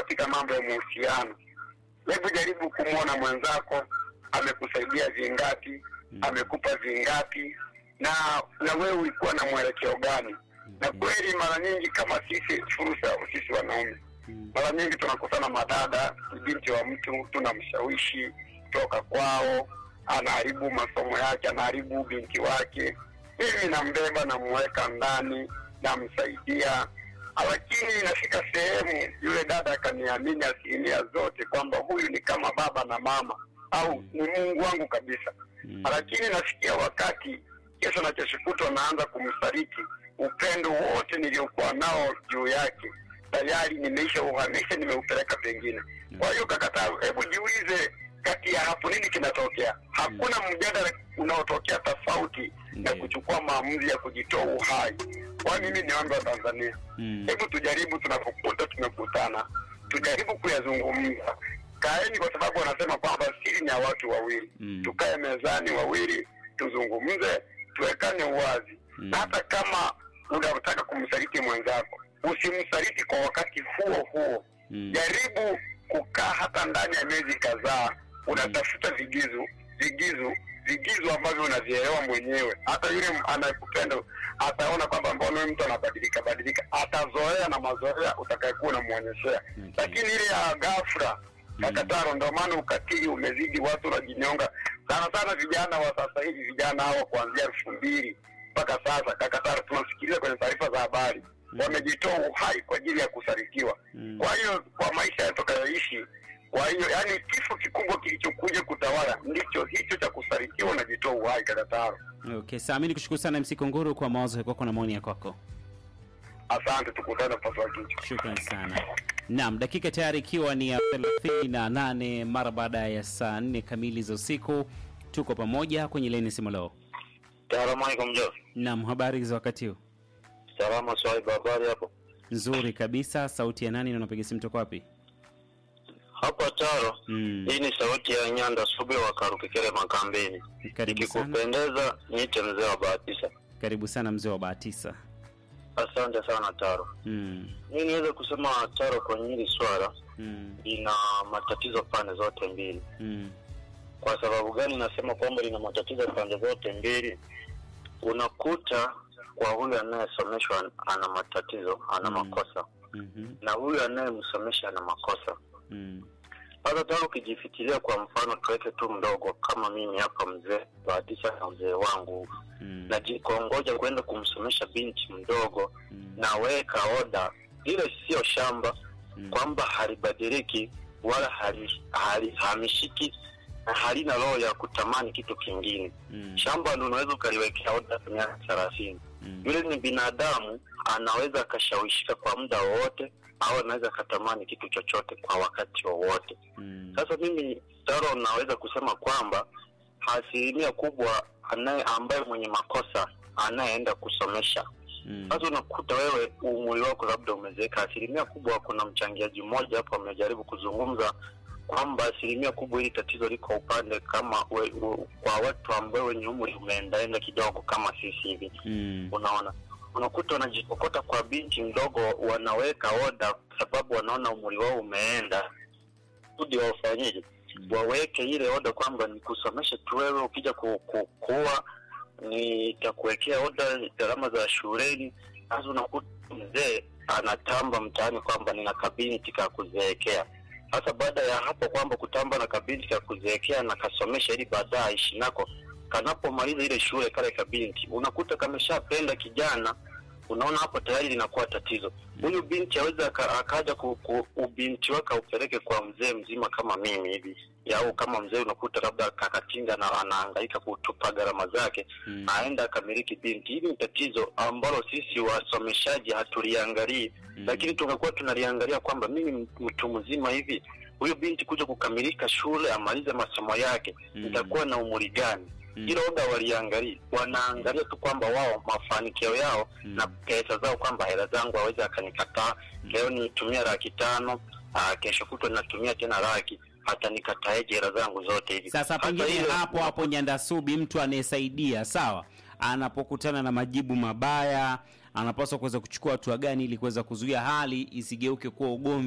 katika mambo ya mahusiano. Hebu jaribu kumwona mwenzako amekusaidia vingapi, amekupa vingapi, na na wewe ulikuwa na mwelekeo gani? Na kweli mara nyingi kama sisi fursa, sisi wanaume mara nyingi tunakutana madada, binti wa mtu tunamshawishi toka kwao, anaharibu masomo yake, anaharibu binti wake. Mimi nambeba, namuweka ndani, namsaidia, lakini inafika sehemu yule dada akaniamini asilimia zote kwamba huyu ni kama baba na mama au ni Mungu wangu kabisa. Lakini nafikia wakati kesho na kesho kutwa naanza kumsaliti upendo wote niliokuwa nao juu yake tayari nimeisha uhamisha, nimeupeleka pengine. Kwa hiyo kakataa, hebu jiulize, kati ya hapo nini kinatokea? Hakuna mjadala unaotokea tofauti na Ndiyo. kuchukua maamuzi ya kujitoa uhai. Kwa mimi niombe wa Tanzania, Mm. hebu tujaribu, tunapokuta tumekutana, tujaribu kuyazungumza. Kaeni, kwa sababu wanasema kwamba siri ni ya watu wawili. Mm. Tukae mezani wawili, tuzungumze, tuwekane uwazi Mm. na hata kama unataka kumsaliti mwenzako usimsaliti kwa wakati huo huo. Mm. Jaribu kukaa hata ndani ya miezi kadhaa, unatafuta vigizo vigizo vigizo ambavyo unavielewa mwenyewe. Hata yule m- anayekupenda ataona kwamba mbona huyu mtu anabadilika badilika, atazoea na mazoea utakayekuwa unamwonyeshea. Okay. Lakini ile ya ghafla kakataro, ndio maana ukatili umezidi, watu wanajinyonga sana sana. Vijana wa sasa hivi, vijana hao kuanzia elfu mbili mpaka sasa, kakataro, tunasikiliza kwenye taarifa za habari wamejitoa uhai kwa ajili ya kusalitiwa. Mm. Kwa hiyo kwa maisha yatakayoishi, kwa hiyo yani, kifo kikubwa kilichokuja kutawala ndicho hicho cha kusalitiwa na jitoa uhai. Kakataro, Okay, sawa. Mimi nikushukuru sana MC Kongoro kwa mawazo yako na maoni ya kwako. asante, tukutane paswa kichwa. Shukrani sana. Naam, dakika tayari ikiwa ni ya 38 mara baada ya saa 4 kamili za usiku. Tuko pamoja kwenye leni simu leo. Salamu alaikum jo. Naam, habari za wakati huu? Salama swaiba, habari hapo? Nzuri kabisa. Sauti ya nani na unapiga simu toka wapi? Hapa Taro. Mm. Hii ni sauti ya Nyanda Sube wa Karukikere Makambeni. Karibu sana. Ikikupendeza niite mzee wa Bahatisa. Karibu sana mzee wa Bahatisa. Asante sana Taro. Mm. Mi niweze kusema Taro, kwenye hili swala Mm. lina matatizo pande zote mbili. Mm. Kwa sababu gani nasema kwamba lina matatizo pande zote mbili? Unakuta kwa huyu anayesomeshwa ana matatizo, ana Mm. makosa, Mhm. na huyu anayemsomesha ana makosa. Mm. Sasa tano ukijifikiria, kwa mfano tuweke tu mdogo kama mimi hapa, mzee Bahatisa na mzee wangu, Mm. najikongoja kwenda kumsomesha binti mdogo, Mm. naweka oda ile, sio shamba Mm. kwamba halibadiliki wala hali- hali- hamishiki na halina roho ya kutamani kitu kingine. Mm. Shamba ndo unaweza ukaliwekea oda kwa miaka thelathini. Mm. Yule ni binadamu, anaweza akashawishika kwa muda wowote, au anaweza akatamani kitu chochote kwa wakati wowote. Mm. Sasa mimi Taro, naweza kusema kwamba asilimia kubwa anaye ambaye mwenye makosa anayeenda kusomesha Mm. sasa unakuta wewe umri wako labda umezeeka. Asilimia kubwa, kuna mchangiaji mmoja hapo amejaribu kuzungumza kwamba asilimia kubwa hili tatizo liko upande kama we, u, kwa watu ambao wenye umri umeendaenda kidogo kama sisi hivi. Mm. Unaona, unakuta wanajikokota kwa binti mdogo, wanaweka oda kwa sababu wanaona umri wao umeenda, kusudi wafanyeje, waweke ile oda kwamba ni kusomesha tu, wewe ukija ku, ku, kuwa nitakuwekea oda gharama za shuleni. Sasa unakuta mzee anatamba mtaani kwamba nina kabinti ka kuzeekea. Sasa baada ya hapo kwamba kutamba na kabinti ka kuzeekea na kasomesha ili baadaye aishi nako, kanapomaliza ile shule kale kabinti unakuta kameshapenda kijana unaona hapo tayari linakuwa tatizo. Huyu binti aweza aka- akaja ku, ku, ubinti wake aupeleke kwa mzee mzima kama mimi hivi au kama mzee unakuta labda kakatinga na anahangaika kutupa gharama zake Mm. aenda akamiliki binti. Hili ni tatizo ambalo sisi wasomeshaji hatuliangalii Mm. lakini tungekuwa tunaliangalia kwamba mimi mtu mzima hivi huyu binti kuja kukamilika shule amalize masomo yake Mm. itakuwa na umri gani? Mm. Hilo oga waliangalia, wanaangalia tu kwamba wao mafanikio yao Mm. na pesa zao, kwamba hela zangu aweze akanikataa leo nitumia laki tano aa, kesho kutwa natumia tena laki, hata nikataeje hela zangu zote hivi. Sasa Hata pengine hilo- hapo hapo Nyandasubi, mtu anayesaidia sawa, anapokutana na majibu mabaya, anapaswa kuweza kuchukua hatua gani ili kuweza kuzuia hali isigeuke kuwa ugomvi